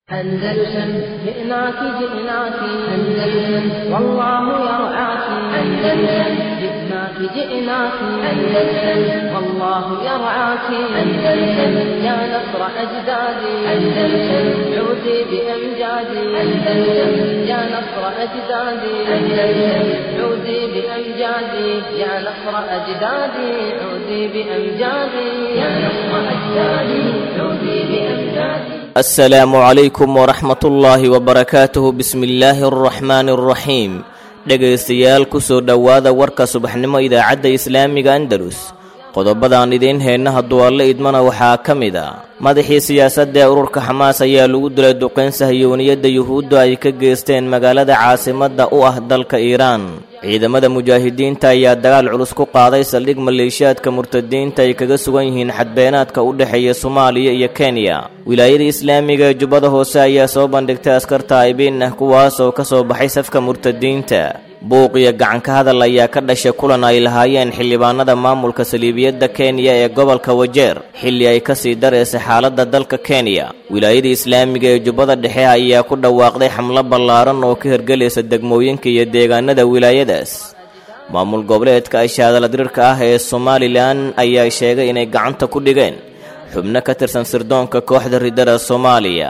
أندلسن جئناك جئناك أندلسن والله يرعاك أندلسن جئناك جئناك أندلسن والله يرعاك أندلسن يا نصر أجدادي أندلسن عودي بأمجادي أندلسن يا نصر أجدادي أندلسن عودي بأمجادي يا نصر أجدادي عودي بأمجادي يا نصر أجدادي عودي بأمجادي asalaamu calaykum waraxmatullaahi wabarakaatuhu bismillaahi araxmaani araxiim dhegaystayaal kusoo dhowaada warka subaxnimo idaacadda islaamiga andalus qodobadaan idiin heenna hadduu alle idmana waxaa ka mid a madaxii siyaasadda ee ururka xamaas ayaa lagu dilay duqayn sahyooniyadda yuhuudda ay ka geysteen magaalada caasimadda u ah dalka iiraan ciidamada mujaahidiinta ayaa dagaal culus ku qaaday saldhig maleeshiyaadka murtadiinta ay kaga sugan yihiin xadbeenaadka u dhexeeya soomaaliya iyo kenya wilaayada islaamiga ee jubbada hoose ayaa soo bandhigtay askarta aybiin ah kuwaas oo ka soo baxay safka murtadiinta buuq iyo gacanka hadal ayaa ka dhashay kulan ay lahaayeen xildhibaanada maamulka saliibiyadda kenya ee gobolka wajeer xilli ay kasii dareysay xaaladda dalka kenya wilaayada islaamiga ee jubbada dhexe ayaa ku dhawaaqday xamlo ballaaran oo ka hirgelaysa degmooyinka iyo deegaanada wilaayadaas maamul goboleedka ashaadaladirirka ah ee somalilan ayaa sheegay inay gacanta ku dhigeen xubno ka tirsan sirdoonka kooxda ridada soomaaliya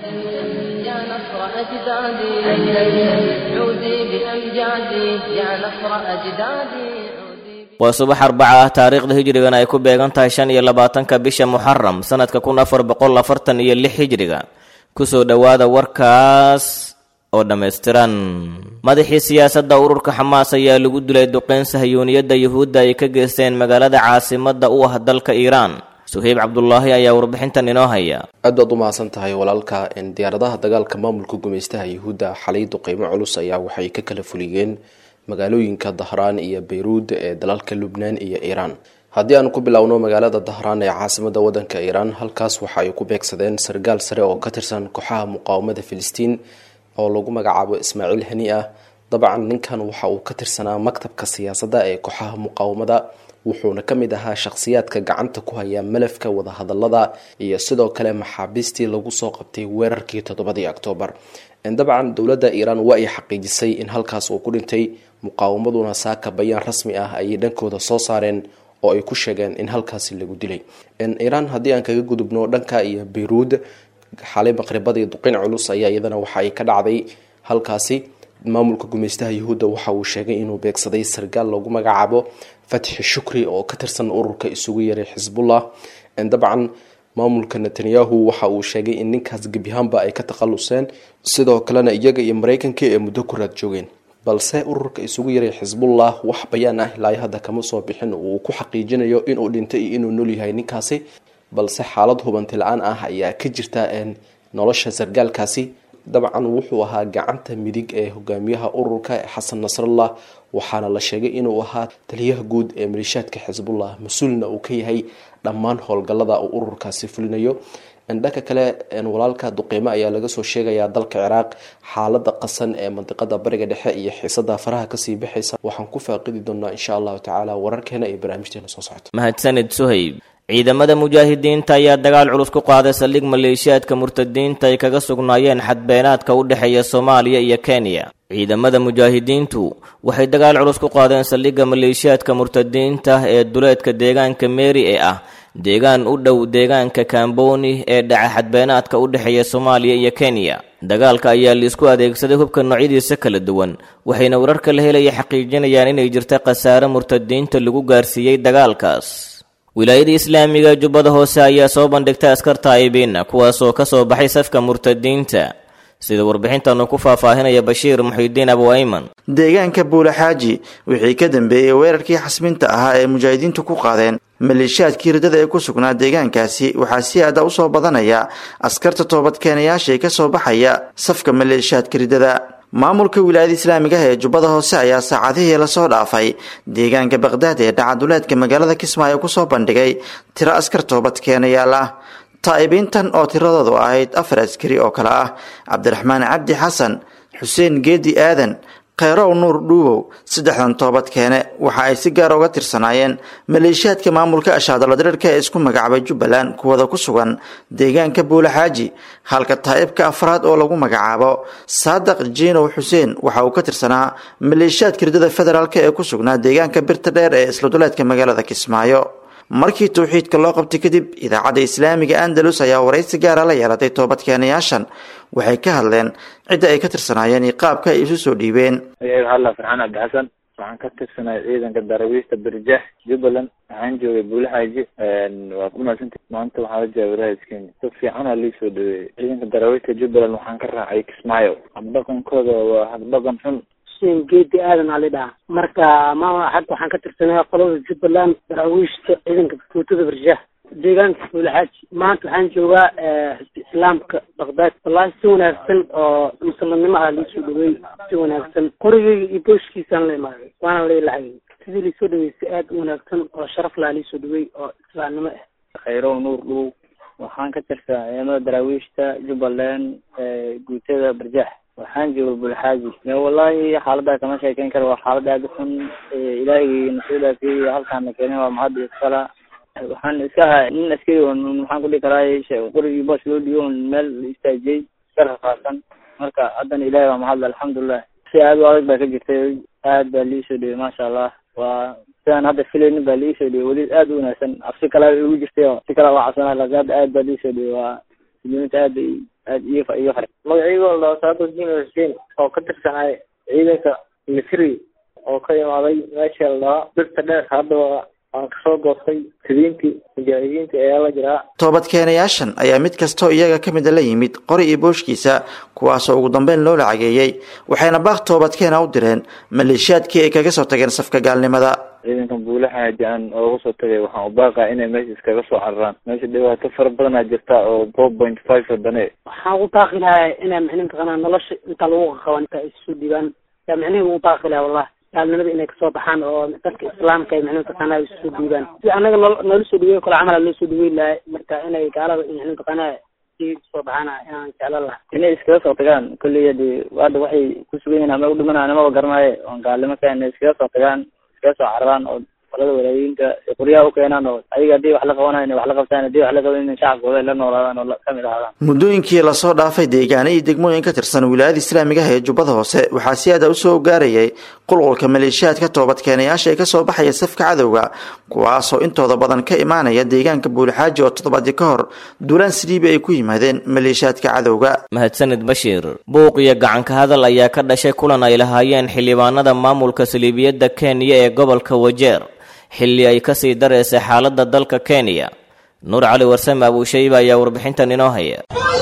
يا نصر أجدادي أندلسن عودي بأمجادي يا نصر أجدادي عودي waa subax arbaca ah taariikhda hijrigan ay ku beegan tahay shan iyo labaatanka bisha muxaram sanadka kun afar boqol afartan iyo lix hijriga kusoo dhowaada warkaas oo dhammaystiran madaxii siyaasadda ururka xamaas ayaa lagu dilay duqeyn sahyooniyadda yuhuudda ay ka geysteen magaalada caasimadda u ah dalka iiraan suheyb cabdulaahi ayaa warbixintan inoo haya aad baad u mahadsan tahay walaalka diyaaradaha dagaalka maamulka gumaystaha yuhuudda xalay duqeymo culus ayaa waxay ka kala fuliyeen magaalooyinka dahraan iyo bayruud ee dalalka lubnaan iyo iiraan haddii aan ku bilowno magaalada dahraan ee caasimada wadanka iiraan halkaas waxa ay ku beegsadeen sargaal sare oo ka tirsan kooxaha muqaawamada filistiin oo lagu magacaabo ismaaciil hani ah dabcan ninkan waxa uu ka tirsanaa maktabka siyaasadda ee kooxaha muqaawamada wuxuuna ka mid ahaa shakhsiyaadka gacanta ku haya malafka wadahadalada iyo sidoo kale maxaabiistii lagu soo qabtay weerarkii toddobadii oktoobar dabcan dowladda iiraan waa ay xaqiijisay in halkaas uu ku dhintay muqaawamaduna saaka bayaan rasmi ah ayay dhankooda soo saareen oo ay ku sheegeen in halkaasi lagu dilay iiraan haddii aan kaga gudubno dhanka iyo bayruud xalay maqribadii duqin culus ayaa iyadana waxa ay ka dhacday halkaasi maamulka gumeystaha yuhuudda waxa uu sheegay inuu beegsaday sargaal lagu magacaabo fatxi shukri oo ka tirsan ururka isugu yaray xisbullah dabcan maamulka netanyahu waxa uu sheegay in ninkaas gebyahaanba ay ka takhaluseen sidoo kalena iyaga iyo mareykanka ee muddo ku raad joogeen balse ururka isugu yaray xisbullah wax bayaan ah ilaa hadda kama soo bixin uu ku xaqiijinayo inuu dhintay iyo inuu nool yahay ninkaasi balse xaalad hubanti la-aan ah ayaa ka jirta nolosha sargaalkaasi dabcan wuxuu ahaa gacanta midig ee hogaamiyaha ururka xasan nasrallah waxaana la sheegay inuu ahaa taliyaha guud ee maleeshiyaadka xisbullah mas-uulna uu ka yahay dhammaan howlgallada uu ururkaasi fulinayo dhanka kale walaalka duqeymo ayaa laga soo sheegayaa dalka ciraaq xaalada qasan ee mandiqada bariga dhexe iyo xiisada faraha kasii baxaysa waxaan ku faaqidi doonaa insha allahu tacaala wararkeena iyo barnaamijteena soo socota mahadsanid suhayb ciidamada mujaahidiinta ayaa dagaal culus ku qaaday saldhig maleeshiyaadka murtadiinta ay kaga sugnaayeen xadbeenaadka u dhexeeya soomaaliya iyo kenya ciidamada mujaahidiintu waxay dagaal culus ku qaadeen saldhigga maleeshiyaadka murtadiinta ee duleedka deegaanka meeri ee ah deegaan u dhow deegaanka kamboni ee dhaca xadbeenaadka u dhexeeya soomaaliya iyo kenya dagaalka ayaa laisku adeegsaday hubka noocyadiisa kala duwan waxayna wararka la helaya xaqiijinayaan inay jirta khasaare murtadiinta lagu gaarsiiyey dagaalkaas wilaayada islaamiga jubbada hoose ayaa soo bandhigtay askarta aybiina kuwaasoo ka soo baxay safka murtadiinta sida warbixintanu ku faahfaahinaya bashiir muxidiin abu ayman deegaanka buulaxaaji wixii ka dambeeyey weerarkii xasminta ahaa ee mujaahidiintu ku qaadeen maleeshiyaadkii riddada ee ku sugnaa deegaankaasi waxaa si aada u soo badanaya askarta toobadkeenayaasha ee ka soo baxaya safka maleeshiyaadka riddada maamulka wilaayada islaamiga ah ee jubbada hoose ayaa saacadihii lasoo dhaafay deegaanka baqhdaad ee dhacaduleedka magaalada kismaayo kusoo bandhigay tiro askar toobadkeenayaal ah taa'ibiintan oo tiradoodu ahayd afar askari oo kale ah cabdiraxmaan cabdi xasan xuseen geedi aadan kheyrow nuur dhuubow saddexdan toobad keene waxa ay si gaar uga tirsanaayeen maleeshiyaadka maamulka ashaadaladirirka ee isku magacaabay jubbaland kuwada ku sugan deegaanka buulaxaaji halka taa'ibka afraad oo lagu magacaabo saadaq jiinow xuseen waxa uu ka tirsanaa maleeshiyaadka ridada federaalk ee ku sugnaa deegaanka birta dheer ee isladuleedka magaalada kismaayo markii towxiidka loo qabtay kadib idaacadda islaamiga andalus ayaa waraysi gaara la yeelatay toobadkeenayaashan waxay ka hadleen cidda ay ka tirsanaayeen iyo qaabka ay isu soo dhiibeen ayaga hadla farxaan cabdi xasan waxaan ka tirsanay ciidanka darawiista birjax jubbaland waxaan joogay buulaxaaji waa ku mahadsantay maanta waxaa la jooga walaayas kenya si fiicana lii soo dhaweeyey ciidanka darawiista jubbaland waxaan ka raacay kismaayo habdhaqankooda waa habdhaqan xun xuseen geedi aadan ali dhaha marka maama hadda waxaan ka tirsanay qolada jubbaland daraawiishta ciidanka tuutada barjaah deegaanka buulaxaaji maanta waxaan joogaa xisbi islaamka baqdaad wallaahi si wanaagsan oo muslimnimo ah liisoo dhaweey si wanaagsan qorigeyga iyo booshkiisaan la imaaday waana la ilacayay sidii liisoo dhaweey si aad u wanaagsan oo sharaf laha liisoo dhaweey oo islaamnimo ah khayrow nuur dhow waxaan ka tirsanaa ciidamada daraawiishta jubbaland guutada barjax waxaan jooga bulxaaji wallahi xaalada kama sheekeyn karo waa xaalad aada u xun ilaahay nasiidaasi halkaana keenay waa mahad iskala waxaan iska ahaa nin askari on maxaan kudhihi karaa qorigii boos loo dhiyo on meel istaajiyey iska rafaasan marka haddana ilahay waa mahadle alxamdulilah si aada u adag baa ka jirtay aad baa liisoo dhiyey maasha allah waa sidaan hadda filaynin baa liisoo dhiyey weli aada u wanaagsan afsi kale igu jirtay oo si kale waa cabsanaa laakin hadda aad baa liisoo dhiyey waa muslimiinta aad bay aad iyo iyo fare magacaygo la saadaq jin xuseen oo ka tirsanay ciidanka misri oo ka imaaday meesha la dhahaa birta dheer hadda aan kasoo goostay sidiintii mujaahidiinta ayaa la jiraa toobadkeenayaashan ayaa mid kastoo iyaga ka mida la yimid qori iyo booshkiisa kuwaasoo ugu dambeyn loo lacageeyey waxayna baaq toobadkeena u direen maleeshiyaadkii ay kaga soo tageen safka gaalnimada ciidankan buulaxaaji aan ooga soo tagay waxaan u baaqaa inay meesha iskaga soo cararaan meesha dhibaato fara badanaa jirta oo four point five wadane waxaan ugu baaqi lahaa inaa micnihi taqaanaa nolosha inta lagu qaqaban inta ay isu dhiibaan yaa micnihi ugu baaqi lahaa wallahi gaalnimada inay kasoo baxaan oo dadka islaamka ay micnihi taqaanaa isu dhiibaan si anaga noo noola soo dhaweey kale camala loo soo dhaweey lahay marka inay gaalada micnihi taqaanaa si soo baxaana inaan jeclan laha inay iskaga soo tagaan kolley hadi hadda waxay ku sugan yihin ama u dhimanaan amaba garanaayo oon gaalnimo ka inay iskaga soo tagaan iskaga soo cararaan oo qolada walaayinka qoryaha u keenaan oo ayaga haddii wax la qabanayo inay wax la qabtaan haddii wax la qaban in shacabkooda ay la noolaadaan oo kamid ahaadaan muddooyinkii lasoo dhaafay deegaano iyo degmooyin ka tirsan wilaayada islaamiga ah ee jubbada hoose waxaa si aada usoo gaarayay qulqulka maleeshiyaadka toobadkeenayaasha ee kasoo baxaya safka cadowga kuwaasoo intooda badan ka imaanaya deegaanka buulxaaji oo toddobaadii ka hor duulaan siliibi ay ku yimaadeen maleeshiyaadka cadowga mahadsanid bashiir buuq iyo gacanka hadal ayaa ka dhashay kulan ay lahaayeen xildhibaanada maamulka saliibiyadda kenya ee gobolka wajeer xilli ay kasii dareysay xaaladda dalka kenya nuur cali warsame abuushayba ayaa warbixintan inoo haya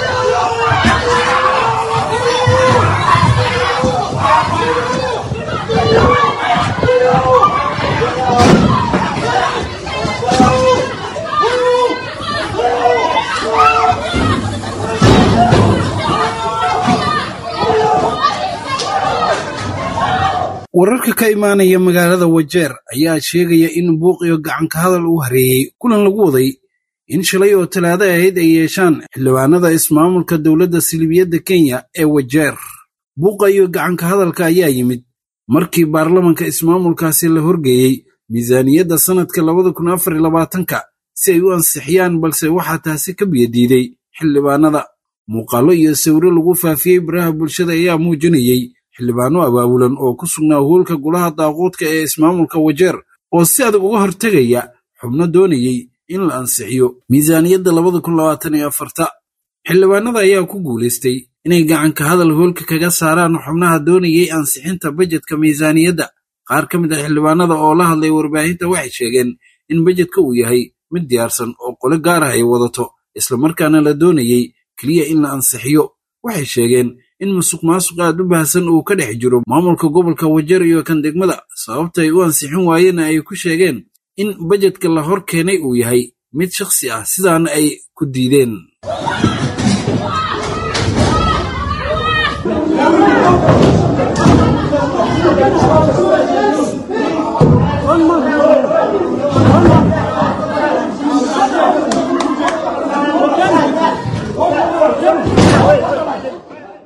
wararka ka imaanaya magaalada wajeer ayaa sheegaya in buuq iyo gacanka hadal uu hareeyey kulan lagu waday in shalay oo talaado ahayd ay yeeshaan xildhibaanada ismaamulka dowladda silibiyadda kenya ee wajeer buuqa iyo gacanka hadalka ayaa yimid markii baarlamanka ismaamulkaasi la horgeeyey miisaaniyadda sannadka labada kun afar iyo labaatanka si ay u ansixiyaan balse waxaa taasi ka biyadiiday xildhibaanada muuqaallo iyo sawiro lagu faafiyey baraha bulshada ayaa muujinayey xildhibaano abaabulan oo ku sugnaa hoolka golaha daaquudka ee ismaamulka wajeer oo si adag uga hortegaya xubno doonayey in la ansixiyo miisaaniyadda labada kun labaatan iyo afarta xildhibaanada ayaa ku guulaystay inay gacanka hadal hoolka kaga saaraan xubnaha doonayey ansixinta bajedka miisaaniyadda qaar ka mid ah xildhibaanada oo la hadlay warbaahinta waxay sheegeen in bajedka uu yahay mid diyaarsan oo qole gaar ah ay wadato islamarkaana la doonayey keliya in la ansixiyo waxay sheegeen in musuq maasuq aad u baahsan uu ka dhex jiro maamulka gobolka wajeer iyo kan degmada sababta ay u ansixin waayeenna ay ku sheegeen in bajedka la hor keenay uu yahay mid shakhsi ah sidaana ay ku diideen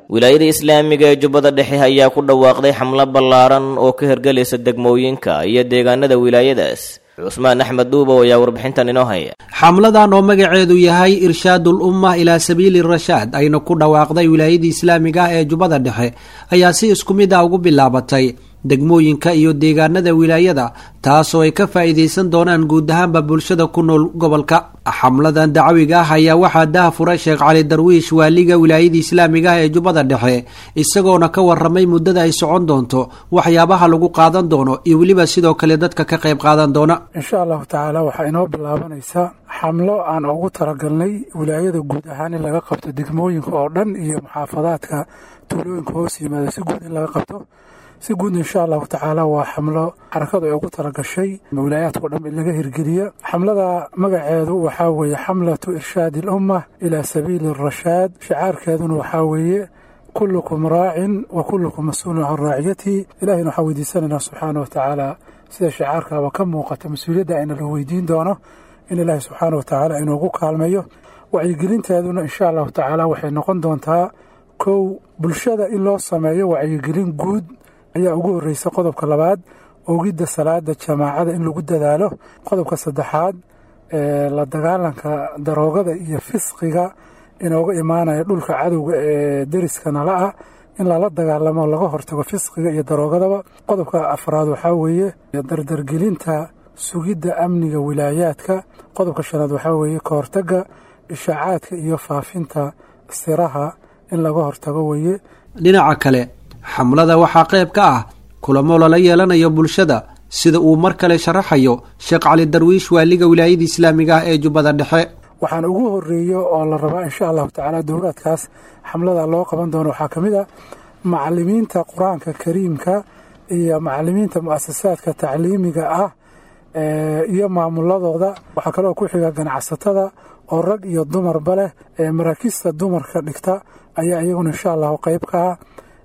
wilaayada islaamiga ee jubbada dhexe ayaa ku dhawaaqday xamlo ballaaran oo ka hergelaysa degmooyinka iyo deegaanada wilaayadaas cusmaan axmed dhuubow ayaa warbixintan inoo haya xamladan oo magaceedu yahay irshaadul umma ilaa sabiili rashaad ayna ku dhawaaqday wilaayadii islaamiga ah ee jubbada dhexe ayaa si isku mid ah ugu bilaabatay degmooyinka iyo deegaanada wilaayada taasoo ay ka faa'iidaysan doonaan guud ahaanba bulshada ku nool gobolka xamladan dacwiga ah ayaa waxaa daha furay sheekh cali darwiish waaliga wilaayadii islaamiga ah ee jubbada dhexe isagoona ka waramay muddada ay socon doonto waxyaabaha lagu qaadan doono iyo weliba sidoo kale dadka ka qayb qaadan doona insha allahu tacaala waxaa inoo bilaabanaysaa xamlo aan ugu talagalnay wilaayada guud ahaan in laga qabto degmooyinka oo dhan iyo muxaafadaadka tuulooyinka hoos yimaada si guud in laga qabto si guud insha allahu tacaala waa xamlo xarakadu ay ugu talagashay wilaayaadkao dhan in laga hirgeliya xamlada magaceedu waxaa weeye xamlatu irshaadi alumma ilaa sabiili arashaad shicaarkeeduna waxaa weeye kullukum raacin wa kullukum mas-uulun can raaciyatihi ilahina waxaa weydiisanaynaa subxaana wa tacaala sida shicaarkaaba ka muuqata mas-uuliyadda ayna la weydiin doono in ilaahi subxaana wa tacaala inuugu kaalmeeyo wacyigelinteeduna insha allahu tacaala waxay noqon doontaa kow bulshada in loo sameeyo wacyigelin guud ayaa ugu horreysa qodobka labaad ogidda salaada jamaacada in lagu dadaalo qodobka saddexaad la dagaalanka daroogada iyo fisqiga inooga imaanaya dhulka cadowga ee deriska nala ah in lala dagaalamo laga hortago fisqiga iyo daroogadaba qodobka afraad waxaa weeye dardargelinta sugidda amniga wilaayaadka qodobka shanaad waxaa weeye ka hortagga ishaacaadka iyo faafinta siraha in laga hortago weeye dhinaca kale xamlada waxaa qayb ka ah kulamo lala yeelanayo bulshada sida uu mar kale sharaxayo sheekh cali darwiish waaliga wilaayada islaamiga ah ee jubbada dhexe waxaan ugu horeeyo oo la rabaa insha allahu tacaala dowlaadkaas xamlada loo qaban doono waxaa ka mid ah macalimiinta qur-aanka kariimka iyo macalimiinta mu-asasaadka tacliimiga ah iyo maamuladooda waxaa kaloo ku xiga ganacsatada oo rag iyo dumarba leh maraakiista dumarka dhigta ayaa iyaguna insha allahu qayb ka ah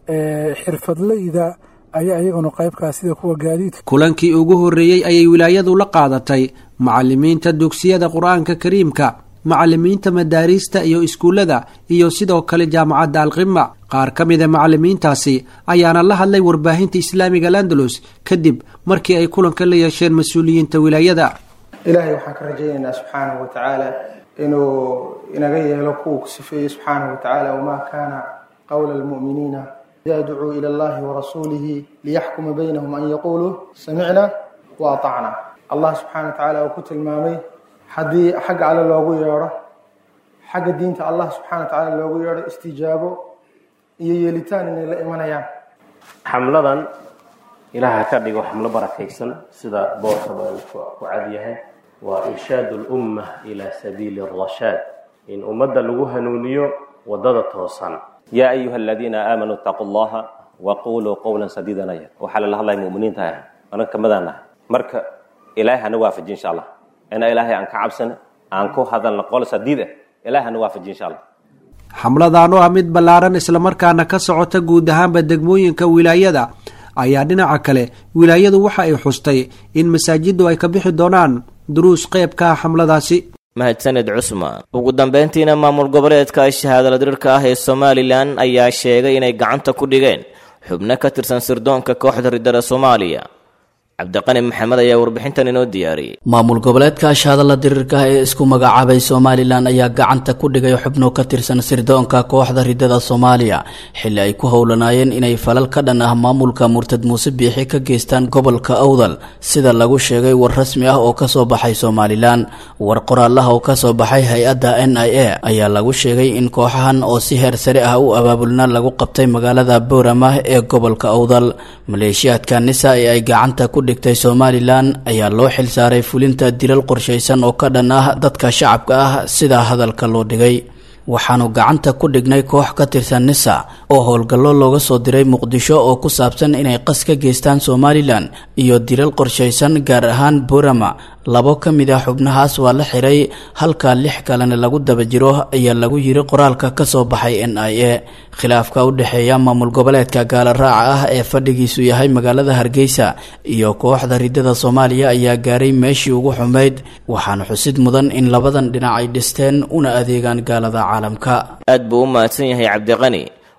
xirfadleyda ayaa iyaguna qaybkaa sida kuwa gaadiidka kulankii ugu horreeyey ayay wilaayadu la qaadatay macalimiinta dugsiyada qur-aanka kariimka macalimiinta madaariista iyo iskuullada iyo sidoo kale jaamacadda alqima qaar ka mida macalimiintaasi ayaana la hadlay warbaahinta islaamiga landalus kadib markii ay kulanka la yeesheen mas-uuliyiinta wilaayada ilaahay waxaan ka rajaynaynaa subxaanahu wa tacaala inuu inaga yeelo kuwa ku sifeeyey subxaanahu wa tacaala wamaa kaana qowla almu'miniina ida ducuu ila allahi warasuulihi liyaxkuma baynahum an yaquuluu samicna wa atacna allah subxana wa tacaala uu ku tilmaamay haddii xagga alle loogu yeedho xagga diinta allah subxana wa tacaala loogu yeedho istijaabo iyo yeelitaan inay la imanayaan xamladan ilaaha ka dhigo xamlo barakaysan sida boorkaba uu ku cadyahay waa irshaad lumma ila sabiili arashaad in ummadda lagu hanuuniyo wadada toosan yaa ayuha aladiina aamanuu itaquu allaha waquluu qowlan sadiidan aya waxaa lala hadlaya muminiinta ah anan kamadaan ah marka ilaahay hana waafaji insha allah ina ilaahay aan ka cabsana aan ku hadalna qol sadiid ah ilahay hana waafaji insha allah xamladan oo ah mid ballaaran islamarkaana ka socota guud ahaanba degmooyinka wilaayada ayaa dhinaca kale wilaayadu waxa ay xustay in masaajiddu ay ka bixi doonaan duruus qayb ka ah xamladaasi mahadsaned cusmaan ugu dambeyntiina maamul goboleedka shahaadala dirirka ah ee somalilan ayaa sheegay inay gacanta ku dhigeen xubno ka tirsan sirdoonka kooxda ridada soomaaliya cabdiqani maxamed ayaa warbixintan inoo diyaariyey maamul goboleedka ashahadalla diriirka ee isku magacaabay somalilan ayaa gacanta ku dhigay xubno ka tirsan sirdoonka kooxda ridada soomaaliya xilli ay ku howlanaayeen inay falal ka dhan ah maamulka murtad muuse biixi ka geystaan gobolka awdal sida lagu sheegay war rasmi ah oo kasoo baxay somalilan war qoraalaha oo kasoo baxay hay-adda n i a ayaa lagu sheegay in kooxahan oo si heer sare ah u abaabulna lagu qabtay magaalada boorama ee gobolka awdal maleeshiyaadka nisa ee ay gacanta ku dhigtay somalilan ayaa loo xilsaaray fulinta dilal qorshaysan oo ka dhan ah dadka shacabka ah sida hadalka loo dhigay waxaanu gacanta ku dhignay koox ka tirsan nisa oo howlgallo looga soo diray muqdisho oo ku saabsan inay qas ka geystaan somalilan iyo dilal qorshaysan gaar ahaan borama labo ka mid ah xubnahaas waa la xiray halka lix kalena lagu daba jiro ayaa lagu yiri qoraalka kasoo baxay n i a khilaafka u dhexeeya maamul goboleedka gaala raaca ah ee fadhigiisu yahay magaalada hargeysa iyo kooxda ridada soomaaliya ayaa gaaray meeshii ugu xumayd waxaana xusid mudan in labadan dhinac ay dhisteen una adeegaan gaalada caalamka aad buu u mahadsan yahay cabdiqani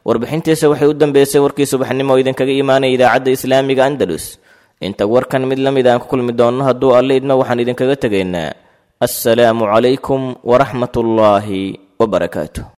warbixintiisa waxay u dambeysay warkii subaxnimo oo idinkaga imaanaya idaacadda islaamiga andalus inta warkan mid la mid aan ku kulmi doonno hadduu alle idmo waxaan idinkaga tegaynaa assalaamu calaykum waraxmatullaahi wabarakaatu